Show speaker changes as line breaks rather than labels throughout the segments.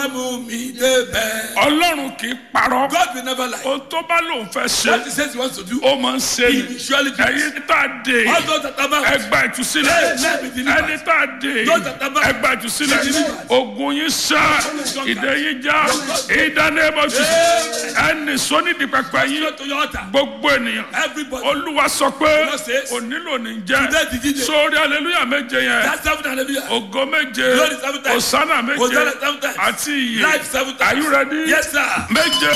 mú mi débẹ̀.
ọlọ́run kì í parọ́
God will never lie.
ohun tó bá lòun fẹ́ ṣe
What he says he wants to do,
ó máa ń ṣe
he
ni
will surely do. it.
ẹ̀yin tá a dé
All those that are bound,
ẹgbà ìtúsílẹ̀
Amen. Be delivered.
ẹni tá a dé
Those that are bound,
ẹgbà ìtúsílẹ̀
be delivered.
ogun yín sá ìdè yín já ìdánilẹ́bọ̀sì ẹni sọ́nídìí pẹpẹ yín
Go to your altar.
gbogbo ènìyàn
Everybody.
olúwa sọ pé
Lord says,
onílò ní jẹ́
Today the DJ.
sórí aleluya méje yẹn
That's seven hallelujah.
ògo méje
Glory seven times.
osana méje
Hosanna seven times.
àti iye
Life seven times.
are you ready
Yes, sir.
méje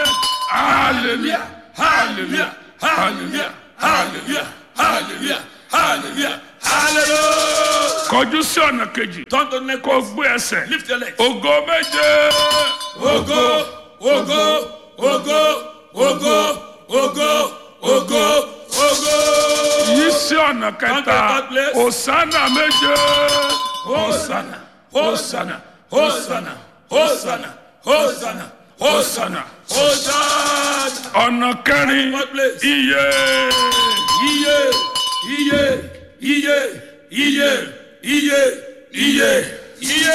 hallelujah hallelujah hallelujah
Hallelujah. Hallelujah. Hallelujah. Hallelujah.
kọjú sí ọ̀nà kejì
Turn to the next
kó
place.
gbé ẹsẹ̀
Lift your legs.
ògo méje
Ogo, ogo, ogo, ogo, ogo, ogo, ogo.
yí sí ọ̀nà kẹta
third place.
osana méje osana osana
Hosanna, Hosanna, Hosanna, Hosanna, Hosanna.
ọ̀nà kẹrin
Fourth place.
iye
Iye, iye, iye, iye, iye, iye, iye.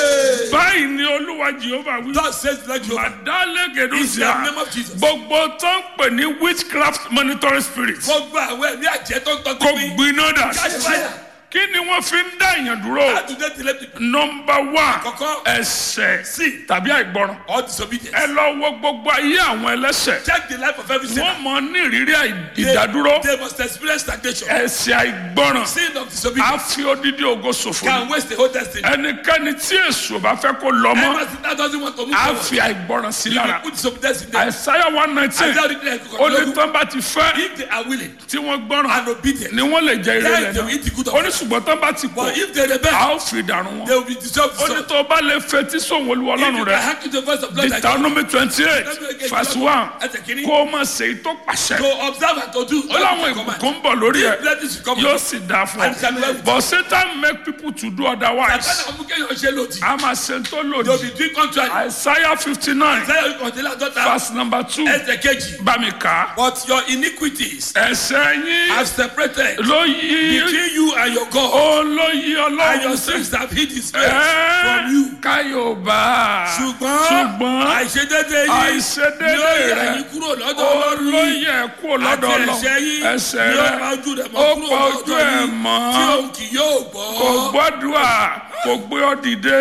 báyìí ni olúwa jehova wí.
God says like you. In the
Màdálẹ́gẹ̀dúsíà
name of Jesus.
gbogbo tó ń pè ní witchcraft monitoring spirit
Gbogbo àwọn ẹ̀mí àjẹ́ tó ń tọ́jú
kò
mi.
gbiná dà
Catch fire.
kí ni wọ́n fi ń dá èèyàn dúró
How do they delay people?
nọmba one
Àkọ́kọ́.
ẹsẹ̀
Sí.
tàbí àìgbọràn
Or disobedience.
ẹ lọ wo gbogbo ayé àwọn ẹlẹ́sẹ̀
Check the life of every sinner.
wọ́n mọ ní ìrírí àì-
They-
ìdádúró
They must experience stagnation.
ẹsẹ̀ àìgbọràn
Sin of
á
disobedience
fi odidi ògo ṣòfò
can
ni.
waste the whole destiny.
ẹnikẹ́ni tí èso bá fẹ́ kó lọ mọ́
Ever since that doesn't want to move
á
forward.
fi àìgbọràn sí
You
lára
put disobedience in them.
àìsáyà one nineteen
Isaiah read like
ó ní
Kokodogu.
tán bá ti fẹ́
If they are willing
tí wọ́n gbọ́ràn
and obedient,
ni wọ́n lè jẹ ire
then
rẹ̀
they will
náà
eat the good of
ó ní
it.
ṣùgbọ́n tán bá ti kọ̀
But if they rebel,
a ó fi dànù wọn
they will be dissolved.
ó ní tó o bá lè fetí sóhun olúwa
If you
ọlọ́run
can
rẹ̀
hearken to the voice of God like that,
deuteronomy twenty eight verse one
Ẹsẹ̀ kìíní.
kó o máa ṣe èyí tó pàṣẹ
to observe and to do.
ó láwọn ìbùkún ń bọ̀ lórí ẹ̀
Blessings will come.
yóò sì dáa fún
And shall be well
ọ
with
but satan make people to do otherwise
Àtàlà ọmọ kéèyàn ṣe lòdì.
a máa ṣe tó
They will
lòdì
be doing contrary.
isaiah fifty nine
Isaiah kọ̀ọ̀tẹ́lá dọ́ta.
verse number two
Ẹsẹ̀ kejì.
bá mi kà á
But your iniquities
ẹ̀ṣẹ̀ yín
have separated
ló yí
between you and your God.
ó ló yí
And
ọlọ́run
your
sí.
sins have hid his face from you.
káyọ̀bá
Ṣùgbọ́n
ṣùgbọ́n
àìṣedéédé yìí
àìṣedéédé
ni ó yà
rẹ̀
yín kúrò lọ́dọ̀ Ọlọ́run yìí.
olóyè kúrò lọ́dọ̀
Àti
ọlọ́run
ẹ̀ṣẹ̀ yín
ẹsẹ̀
ni ó
rẹ̀
pa ojú rẹ̀
ó
mọ́ kúrò
pa ojú
lọ́dọ̀
ẹ̀
yìí
mọ́
tí òun kì yóò gbọ́.
kò gbọ́dúà kò gbé ọ dìde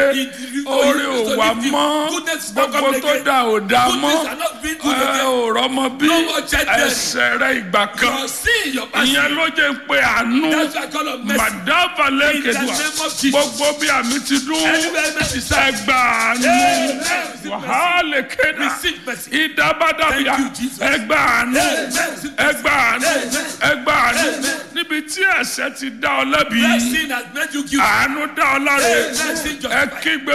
orí ò wà mọ́ gbogbo tó dà ò dà mọ́
Goodness are not being good
ẹ
again.
ò rọ́mọ bí
No more children.
ẹsẹ̀ rẹ̀ ìgbà kan
Your sin, your passion.
ìyẹn ló jẹ́ pé àánú
That's why I call of mercy.
màdáfà
In the
lẹ́kẹ̀dùà
name of Jesus.
gbogbo bí àmì ti dún
Anywhere mercy is served.
ẹgbà àánú
Amen.
wàhálà kéda
Receive mercy.
ìdábàdàbíà
Thank you, Jesus.
ẹgbà àánú
Amen.
ẹgbà àánú
Amen.
ẹgbà àánú níbi tí ẹ̀ṣẹ̀ ti dá ọ lẹ́bi
That sin has made you guilty.
àánú dá ọ láre
Amen. Sin
ẹ
justified.
kígbe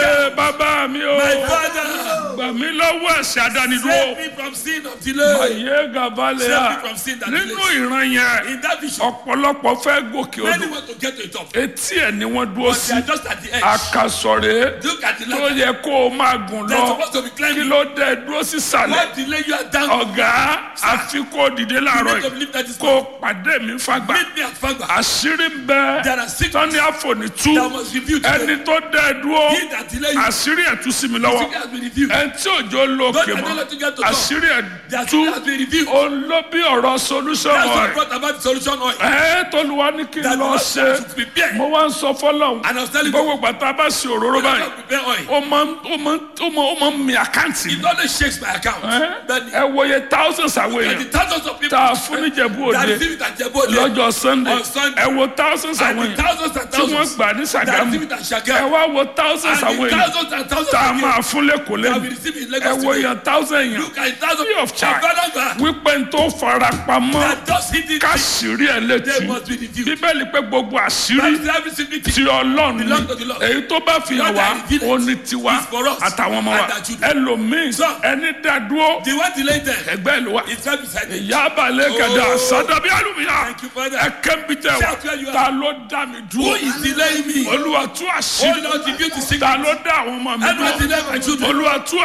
bàbá mi o
My father,
gbà mí lọ́wọ́ ẹ̀ṣẹ̀ àdánidúró
save me from sin of delay.
ayé gàbálẹ̀ à
Save me from sin that
nínú
delays.
ìran yẹn
In that vision,
ọ̀pọ̀lọpọ̀ fẹ́ gòkè
many
odò
want to get to the top.
etí ẹ̀ ni wọ́n dúró
But
sí
they are just at the edge.
àkàsọ̀rẹ́
Look at the
tó
ladder.
yẹ kó o máa gùn
They're
lọ
supposed to be
kí
climbing.
ló dé dúró sísàlẹ̀
What delay you are down?
ọ̀gá àfi kó o dìde
You
láàárọ̀
need to
yìí
believe that is
kó o pàdé mi fagbá
Meet me at Fagba.
àṣírí ń bẹ
There are six
tọ́ni àfọ̀nìtú
that must review today.
ẹni tó dé dúró
He that delay you,
àṣírí ẹ̀ tú sí mi lọ́wọ́
secret has been reviewed.
ẹni tí òjò lókè
Don't
mọ́
allow to get to top.
àṣírí ẹ̀
Their
tú
secret has been reviewed.
òun ló bí ọ̀rọ̀ solution
That's what
rẹ̀
brought about the solution oil.
ẹ̀ tolúwa ní kí n
That
lọ
Lord
ṣe
should prepare.
mo wá ń sọ fọlọ́hún
And I was telling you,
gbogbo gbàtà bá ṣe òróró báyìí
God prepare oil.
ó máa ń ó máa ń ó máa ó máa ń mi àkáǹtì
It only shakes my account. But
ẹ wòye thousands àwọn
and the
èèyàn
thousands of people
tá a fún níjẹ̀bú
that
òde
receive it at Jebo Ode,
lọ́jọ́ sunday
On Sunday.
ẹ wo thousands
and
àwọn
the
èèyàn
thousands and
tí wọ́n
thousands
gbà ní
that
sàgámù
receive it at
ẹ
Shagam,
wá wo thousands
and
àwọn
the
èèyàn
thousands and thousands
tá a
of
máa
you
fún lẹ́kọ̀ọ́
that will
lẹ́nu
receive it in
ẹ
Lagos
wo
today.
èèyàn thousand èèyàn
Look at thousands
free of charge
Abalaga
wípé n tó fara pamọ́
that just hit it.
káṣírí ẹ̀ létí
They must be reviewed.
bíbélì pé gbogbo àṣírí
That's every single
ti
thing.
ọlọ́run
Belong
ni
to the Lord.
èyí tó bá fi hàn
God
wá
that revealed
ó ní tiwa
is for us
àtàwọn ọmọ wa
and our children.
ẹlòmíín
So,
ẹni dádúró
The one delayed them
ẹgbẹ́ ìlú wa
is right beside me.
ìyá abalẹ̀ kẹ̀dá
Oh.
sádàbí àlùmíyà
Thank you, Father.
ẹ̀kẹ́ ń bí tẹ̀
Shout where you
wá
are.
ta ló dá mi
Who
dúró
is delaying me?
olúwa tú
Oh
àṣírí
Lord, reveal the
ta
secret.
ló dá àwọn ọmọ mi
Everyone
dúró
delay my children.
olúwa tú
Oh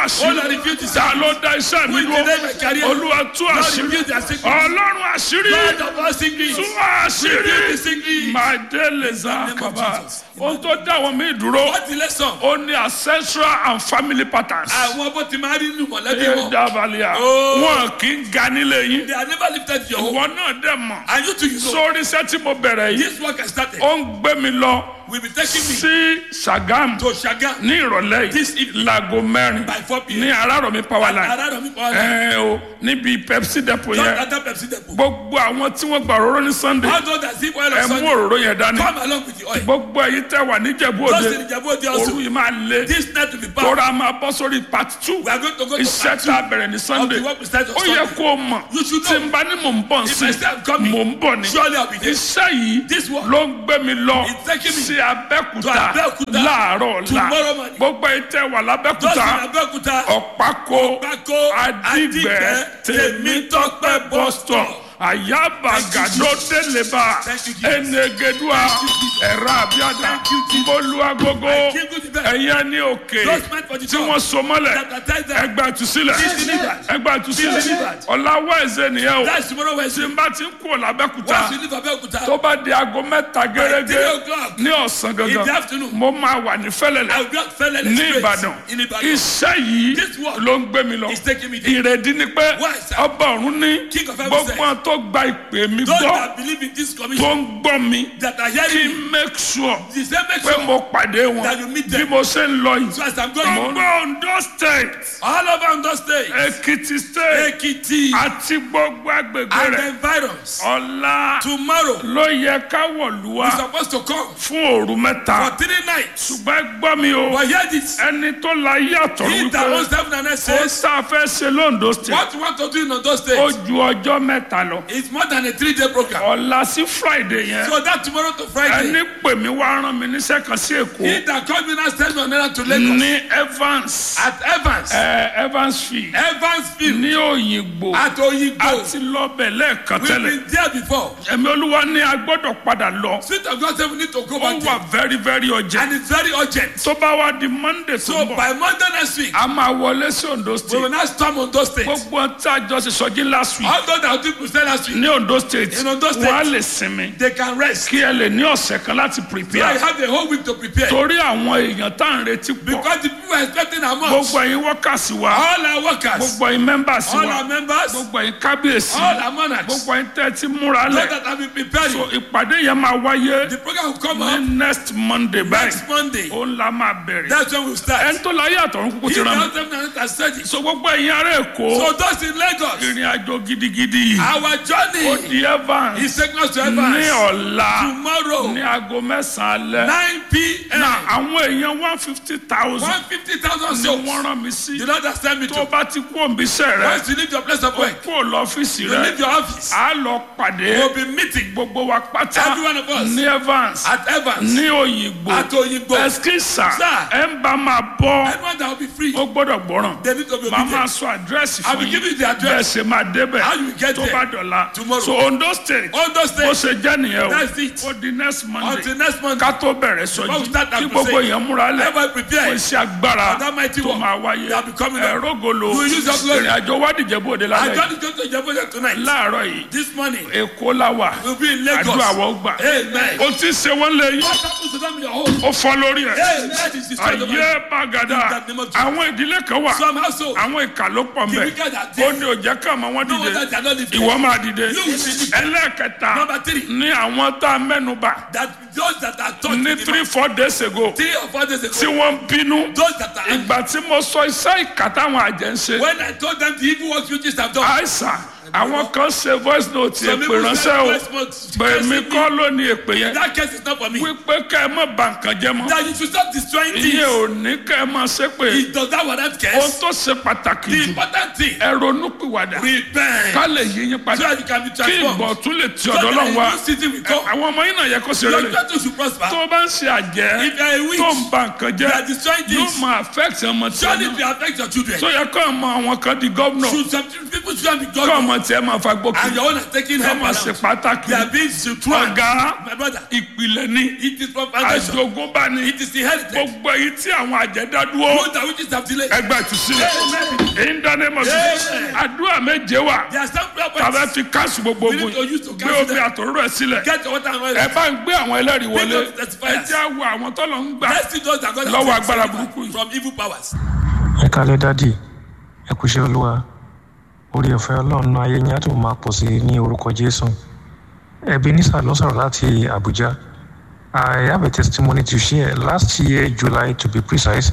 àṣírí
Lord, reveal the
ta ló dá iṣẹ́ mi
Who is
dúró
delaying my career?
olúwa tú
Lord,
àṣírí
reveal their secrets.
ọlọ́run àṣírí
God of all secrets.
tú àṣírí
Reveal the secrets.
màdélèzà
In the name of
kàbá
Jesus.
ohun tó dá àwọn míì dúró
What the lesson?
ó ní ancestral and family patterns
Àwọn bó ti máa rí nínú mọ̀lẹ́bí
ẹ
wọn.
dábàlíà
Oh.
wọn kì í ga nílé yín
They are never lifted your home.
ìwọ náà dẹ̀ mọ̀
And you too, you know.
sórí iṣẹ́ tí mo bẹ̀rẹ̀ yìí
This work has started.
ó ń gbé mi lọ
Will be taking me
sí Ṣàgámù
to Shaga
ní ìrọ̀lẹ́
This
yìí
evening.
láago mẹ́rin
by 4 p.m.
ní Arárọ̀mí power line
Around me, Paul.
ẹ o níbi Pepsi depot
Just
yẹn
enter Pepsi depot.
gbogbo àwọn tí wọ́n gba òróró ní Sunday
How does that zip oil
ẹ
of
mú
Sunday
òróró yẹn dání
come along with the oil?
gbogbo èyí tẹ́ wà níjẹ̀bú
Just
òde
in the Jabo
òru
also.
yìí máa lé
This night will be power.
tóra máa bọ́ sórí part two
We are going to go to
iṣẹ́
part
tá a
two
bẹ̀rẹ̀ ní
of
Sunday
the work we start on
ó yẹ
Sunday.
kó o mọ̀
You should
tí
know.
n bá ní mò ń bọ̀
If
sí
I say I'm coming,
mò ń bọ̀ ni
surely I'll be there.
iṣẹ́ yìí
This work
ló ń gbé mi lọ
It's taking me
sí
to
Abẹ́òkúta
Abẹ́òkúta
láàárọ̀ ọ̀la
tomorrow morning.
gbogbo èyí tẹ́ wà
Just in
lábẹ́òkúta
Abeokuta.
ọ̀pákó
Pákó
Adigbe Tèmítọ́pẹ́ bus stop Ayabagado Deleba
Thank you, Jesus.
Enegedua Ẹ̀rọ Abiada
Thank you, Jesus.
Bolúwagogo
King of the best.
ẹ̀yẹ ní òkè
Those meant for the
tí
job.
wọ́n so mọ́lẹ̀
That are tied down.
ẹgbà ìtúsílẹ̀
Be delivered.
ẹgbà ìtúsílẹ̀
Be delivered.
ọ̀làwọ̀ ẹ̀zẹ̀ nìyẹn o
That's tomorrow
tí
Wednesday.
n bá ti ń kú ọ̀làbẹ́kúta
Once you leave Abeokuta,
tó bá di aago mẹ́ta gẹ́gẹ́
three o'clock
ní ọ̀sán
in the
gangan
afternoon,
mo máa wà ní
I
fẹ́lẹ́lẹ̀
will not fail any
ní
straight
Ìbàdàn
in Ibadan.
iṣẹ́ yìí
This work
ló ń gbé mi lọ
is taking me there.
ìrèdí ni pé
Why, sir?
ọba ọ̀run ní
King of heaven
gbogbo
said,
àwọn tó gba ìpè mi
Those
gbọ́
that believe in this
tó
commission,
ń gbọ́ mi
that are
kí
hearing
n
me,
make sure
the same make
pé
sure
mo pàdé wọn
that you meet
bí
them.
mo ṣe ń lọ yìí
So as I'm going,
gbogbo Ondo state
all over Ondo State,
Èkìtì state
Ekiti,
àti gbogbo agbègbè
and the
rẹ̀
environs,
ọ̀la
tomorrow,
ló yẹ ká wọ̀lú wa
we're supposed to come
fún òru mẹ́ta
for three nights.
ṣùgbọ́n ẹ gbọ́ mi o
But hear this.
ẹni tó la yàtọ̀
He
wípé
that owns heaven and earth
ó
says,
tá a fẹ́ ṣe lóńdó state
what you want to do in Ondo
ó
State
ju ọjọ́ mẹ́ta lọ
is more than a three-day program.
ọ̀la sí friday yẹn
So that tomorrow to Friday,
ẹni pè mí wá rán mi níṣẹ́ kan sí èkó
he that called me now send me on errand to Lagos
ní evans
at Evans,
ẹ evansfield
Evansville,
ní òyìnbó
at Oyigbo.
àti lọ́bẹ̀ lẹ́ẹ̀kan
We've
tẹ́lẹ̀
been there before.
ẹ̀mí olúwa ní a gbọ́dọ̀ padà lọ
Spirit of God said we need to go
ó
back
wà
there.
very very urgent
And it's very urgent.
tó bá wá di monday tó
So
ń bọ̀
by Monday next week,
a máa wọlé sí ondo
we
state
will now storm Ondo State.
gbogbo tí a jọ ṣe sọjí last week
All those that did Christian last week,
ní ondo state
In Ondo State.
wọ́n á lè sinmi
they can rest.
kí ẹ lè ní ọ̀sẹ̀ kan láti
So I
prepare
have the whole week to prepare.
torí àwọn èèyàn tá à ń retí pọ̀
Because the people are expecting a month.
gbogbo ẹ̀yin workers wa
All our workers,
gbogbo ẹ̀yin members
all
wa
our members,
gbogbo ẹ̀yin kábíyèsí
all our monarchs, those
gbogbo ẹ̀yin tẹ́ ti múra lẹ̀
that have been preparing.
so ìpàdé yẹn máa wáyé
The program will come
ní
up
next monday báyìí
next Monday.
ó ń la máa bẹ̀rẹ̀
That's when we'll start.
ẹni tó láyé àtọ̀run kúkú
He
ti rán mi
tells them that has said it.
so gbogbo ẹ̀yin ará èkó
So those in Lagos,
ìrìn àjò gidigidi yìí
our
ó
journey
di evans
is taking us to
ní
Evans
ọ̀la
tomorrow,
ní aago mẹ́sàn-án alẹ́
9 p.m.
na àwọn èèyàn one fifty thousand
150,000
ni
souls.
wọ́n rán mi sí
The Lord has sent me
tó
to.
bá ti kú òǹbíṣẹ́ rẹ
Once you leave your place of work,
kú lọ́fíìsì
you
rẹ
leave your office,
a lọ pàdé
we'll be meeting
gbogbo wa pátá
every one of us
ní evans
at Evans,
ní òyìnbó
at Oyigbo.
ẹskísà
Sir.
ẹ ń bá máa bọ́
Anyone that will be free,
ó gbọ́dọ̀ gbọ́ràn
they need to be
màá máa
obedient.
sọ àdírẹ́sì
I
fún
will give
yín
you the
bẹ́ẹ̀
address.
ṣe máa débẹ̀
How you get
tó
there
bá dọ̀la
tomorrow.
so ondo state
Ondo
bó
State,
ṣe jẹ́ nìyẹn o
That's it.
ó di next monday
until next Monday,
ká tó bẹ̀rẹ̀
Before
sọjí
we start that
kí gbogbo
crusade,
èèyàn múra lẹ̀
everybody
fún
prepare.
iṣẹ́ agbára
That mighty
tó
work
máa wáyé
that will be coming up.
ẹ̀rọ golo
You will use your glory.
ìrìn àjò wádìí bòde
I
lálẹ́
just going to Jehovah tonight.
láàárọ̀ yìí
This morning,
èkó la wà
we'll be in Lagos.
àdúrà wọ́n gbà
Amen.
ó ti ṣe wọ́n lé yín
What happens to them in your home?
ó fọ́ lórí ẹ̀
Amen. That is the story of my-
ayé bàgàdà
In the name of Jesus.
àwọn ìdílé kan wà
Some household,
àwọn ìkà ló pọ̀
the
mbẹ́
wicked are
ó
there.
ní òjẹ́ ká àmọ́ wọn
No
dìde
wonder they are not lifted.
ìwọ máa dìde
You will be lifted.
ẹlẹ́ẹ̀kẹta
Number three,
ní àwọn tá a mẹ́nu bà
that those that are taught
ní
in the
three four days ago
three or four days
tí
ago,
wọ́n ń bínú
those that are
ìgbà tí mo sọ iṣẹ́ ìkà táwọn àjẹ́ ń ṣe
when I told them the evil works witches have done,
àìsàn àwọn kan ṣe voice note
some
èpè
people
ránṣẹ́
said,
o
"Voice note,
pèmí
cursing me."
kọ́ ló ní èpè yẹn
that case is not for me.
wípé kẹ́ ẹ má bà nǹkan jẹ́ mọ́
That you should stop destroying
ìyẹn
things.
ò ní kẹ́ ẹ má ṣépè
It does that warrant
ohun
case?
tó ṣe pàtàkì
The
jù
important thing,
ẹ ronú pìwàdà
repent.
ká lè yí yín
So
padà
that you can be
kí
transformed.
ìbọ̀ tún lè ti
So
ọ̀dọ̀
that
Ọlọ́run wá
a new season will come.
àwọn ọmọ yín náà yẹ kó ṣe
Your
rere
daughter should prosper.
tó o bá ń ṣe àjẹ́
If you are a witch,
tó ń ba nǹkan
you are
jẹ́
destroying
yóò
things.
máa affect ọmọ tí
Surely
wọn
it will affect your children.
tó yẹ kó ọmọ àwọn kan di gómìnà
Should some people should be
kó ọmọ
God
tiẹ̀ máa fa gbókè
and your own are taking
ẹ
help
máa ṣe
around.
pàtàkì
They are being strong.
ọ̀gá
My brother,
ìpìlẹ̀ ní
it is from foundation.
àjogúnbá ní
It is inherited.
gbogbo èyí tí àwọn àjẹdá dúró
Those that which is have delayed.
ẹgbẹ́ ìtúsílẹ̀
Amen.
ìdánimọ̀
Amen.
àdúrà méje wà
There are some prayer
tàbí
points.
fi káàsì gbogbo
We need
ogun
to use to
gbé
cancel
omi
them.
àtòrò ẹ̀ sílẹ̀
Get your water and oil.
ẹ bá ń gbé àwọn ẹlẹ́rìí wọlé
Bring up the testifiers.
ẹ jẹ́ àwọ àwọn tọ́lọ̀ ń gbà
Let's see those that God has
lọ́wọ́
taken
agbára
deliver
burúkú yìí.
from evil powers.
ẹ kálẹ́ dádì ẹ kúṣẹ́ olúwa orí ọ̀fẹ́ ọlọ́run náà ayé yín á tún máa pọ̀ sí i ní orúkọ jésù ebenezer ló sọ̀rọ̀ láti abuja i have a testimony to share last year july to be precise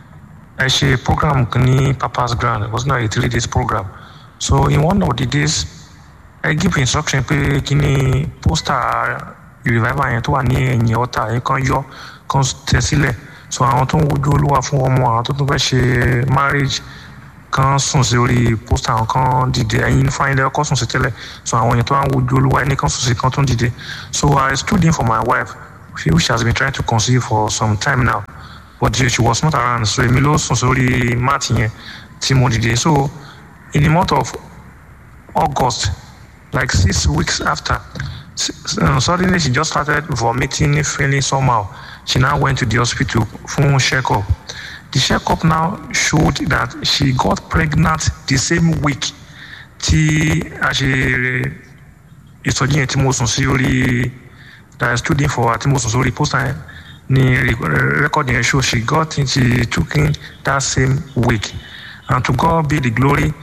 ẹ ṣe program kan ní papa's ground it was not a three days program so in one of the days ẹ give instruction pé kí ni poster revival yẹn tó wà ní ẹ̀yìn ọ̀tá yẹn kan yọ kan tẹ sílẹ̀ so àwọn tó ń wojú olúwa fún ọmọ àwọn tó tún fẹ́ ṣe marriage kan sùn sí orí poster àwọn kan dìde ẹ̀yin fún ayẹyẹ ọkọ sùn sí tẹ́lẹ̀ so àwọn èèyàn tó wà ń wojú olúwa ẹni kan sùn sí kan tó ń dìde so i stood in for my wife which has been trying to conceive for some time now but she was not around so èmi ló sùn sórí mat yẹn tí mo dìde so in the month of august like six weeks after s- uh, suddenly she just started vomiting feeling somehow she now went to the hospital for checkup the checkup now showed that she got pregnant the same week tí a ṣe ìsọjí yẹn tí mo sùn sí orí that I stood in for tí mo sùn sórí poster yẹn ni re- record yẹn show she got in she took in that same week and to God be the glory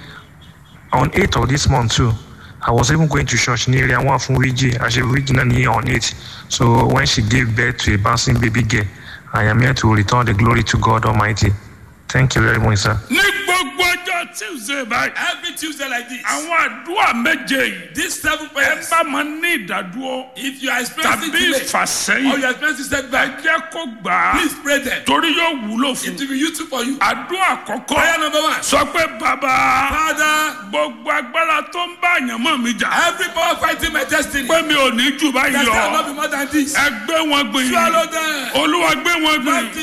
on 8th of this month too i was even going to church ní area one fún wíjì àṣẹ wíjì náà ní on 8 so when she gave birth to a bouncing baby girl i am here to return the glory to god almighty thank you very much sir.
ní gbogbo ọjọ́ tuesday báyìí
Every Tuesday like this.
àwọn àdúrà méje yìí
These seven
ẹ
prayers.
bá máa ní ìdádúró
If you are experiencing
tàbí
delay
ìfàsẹ́yìn
or you are experiencing
ẹ
setback,
jẹ́ kó gbà á
please pray them.
torí yóò wúlò fún
It will be useful for you.
àdúrà àkọ́kọ́
Prayer number one.
sọ pé bàbá
Father,
gbogbo agbára tó ń bá àyànmọ́ mi jà
every power fighting my destiny.
pé mi ò ní jù báyìí
That
lọ
cannot be more than this.
ẹ gbé wọn gbìyànjú
Swallow them.
olúwa gbé wọn gbìyànjú.